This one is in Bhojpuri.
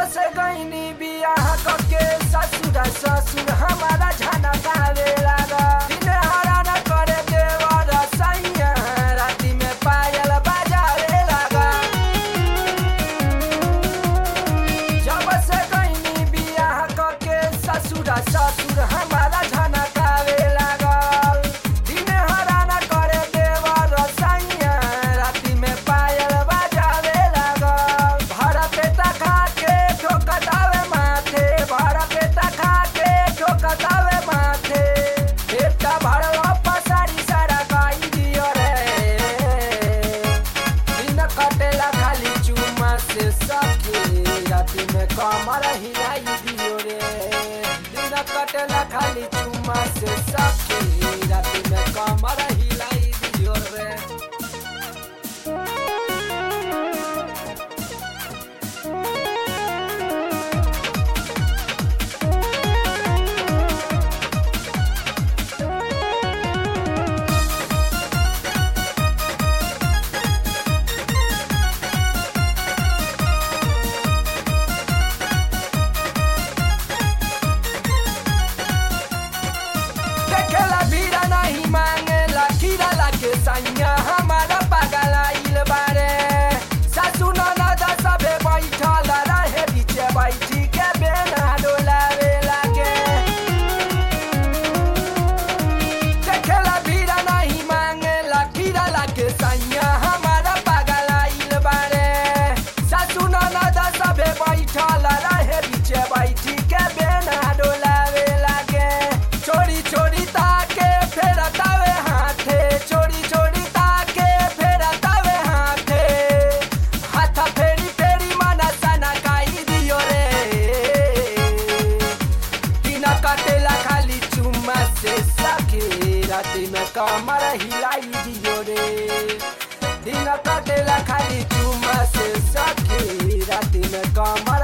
से गईनी बियाह करके ससुर ससुर हमारा झना गावे लागा दिन हरा न करे देवर सैया राती में पायल बजावे लागा जब से गईनी बियाह करके ससुर ससुर हमारा झना गावे लागल दिन हरा न करे देवर सैया राती में पायल बजावे लागल भरा पेटा खा के ठोकतावे माथे भरा पेटा खा के ठोकतावे माथे पेटा भरवा पसारी सारा गाई दियो रे दिन कटेला खाली चुमा से सखी राती में कमर हिलाई दियो रे दिन कटेला खाली चुमा से सखी राती में कमर हिलाई दियो रे देखेला भीड़ा नहीं मांगेला खीरा लागे सैया हमारा पागल आइल बारे सासु ननद सबे बैठल रहे बीचे बैठी के बेना डोलावे लागे देखेला भीड़ा नहीं मांगेला खीरा लागे सैया हमारा पागल आइल बारे सासु ननद सबे बैठल रहे बीचे बैठी के बेना डोलावे लागे छोड़ी छोड़ी ताके फेरतावे हाथे छोड़ी छोड़ी ताके फेरतावे हाथे हाथ फेरी फेरी मना सना काई दियो रे दिन कटेला खाली चुम्मा से सखी राती में कमर हिलाई दियो रे दिन कटेला खाली चुम्मा से सखी राती में कमर